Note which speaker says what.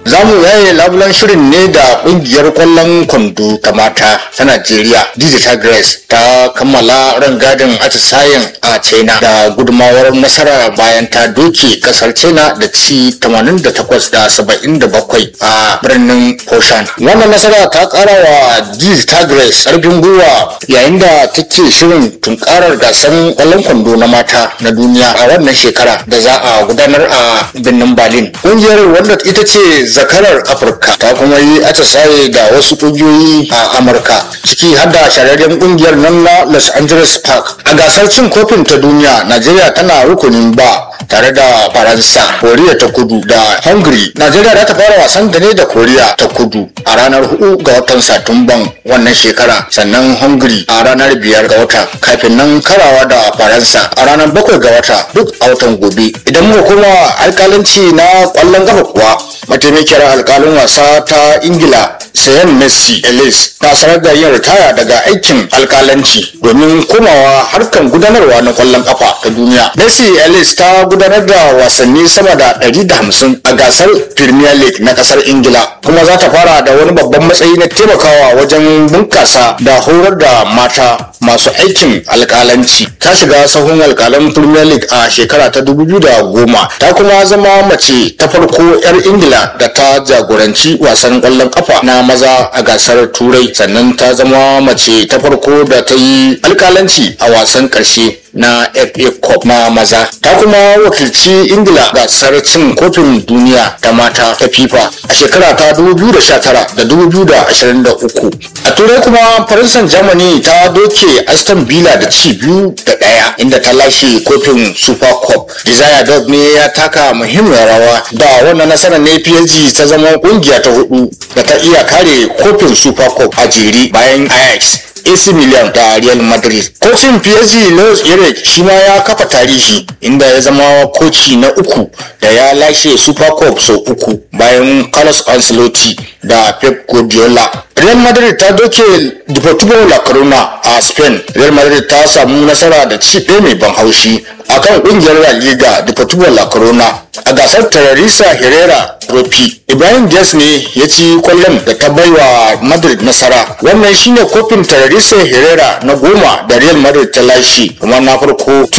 Speaker 1: za mu yaye labulan shirin ne da kungiyar kwallon kwando ta mata ta najeriya digital grace ta kammala rangadin atisayen a china da gudumawar nasara bayan ta doke kasar china da ci 88 da 77 a birnin Foshan. wannan nasara ta kara wa digital grace karfin gwiwa yayin da take shirin tunkarar gasar kwallon kwando na mata na duniya a wannan shekara da za a gudanar a birnin berlin kungiyar wanda ita ce zakarar afirka ta kuma yi atisaye da wasu kungiyoyi a amurka ciki har da shararren kungiyar nan na los angeles park a gasar cin kofin ta duniya najeriya tana rukunin ba tare da faransa koriya ta kudu da hungary najeriya za ta fara wasan da ne da koriya ta kudu a ranar 4 ga watan satumban wannan shekara sannan hungary a ranar 5 ga wata kafin nan karawa da faransa a ranar 7 ga wata duk a watan gobe idan muka koma alkalanci na kwallon kafa kuwa mataimakiyar alkalin wasa ta ingila sayan messi ellis ta sanar da yin ritaya daga aikin alkalanci domin komawa harkar gudanarwa na kwallon kafa ta duniya messi ellis ta gudanar da wasanni sama da 150 a gasar premier league na kasar ingila kuma za ta fara da wani babban matsayi na taimakawa wajen bunkasa da horar da mata masu aikin alkalanci ta shiga sahun alkalan premier league a shekara ta 2010 ta kuma zama mace ta farko 'yar ingila da ta jagoranci wasan kwallon kafa na maza a gasar turai sannan ta zama mace ta farko da ta yi alkalanci a wasan karshe na FA Cup na maza ta kuma wakilci Ingila gasar cin kofin duniya ta mata ta FIFA a shekara ta 2019 da 2023 a turai kuma faransan Germany ta doke Aston Villa da ci biyu da ɗaya inda ta lashe kofin Super Cup Desire Dog ne ya taka muhimmiyar rawa da wannan nasarar ne PSG ta zama kungiya ta hudu da ta iya kare kofin Super Cup a jere bayan Ajax AC Milan da Real Madrid. Kocin PSG Luis Enrique shi ma ya kafa tarihi inda ya zama koci na uku da ya lashe Super Cup sau uku bayan Carlos Ancelotti da Pep Guardiola. Real Madrid ta doke Deportivo La Corona a Spain. Real Madrid ta samu nasara da ci ɗaya mai ban haushi akan kungiyar La Liga Deportivo La Corona a gasar Terrorista Herrera Trophy. Ibrahim Diaz ne ya ci kwallon da ta baiwa Madrid nasara. Wannan shine kofin Terrorista Herrera na goma da Real Madrid ta lashe kuma na farko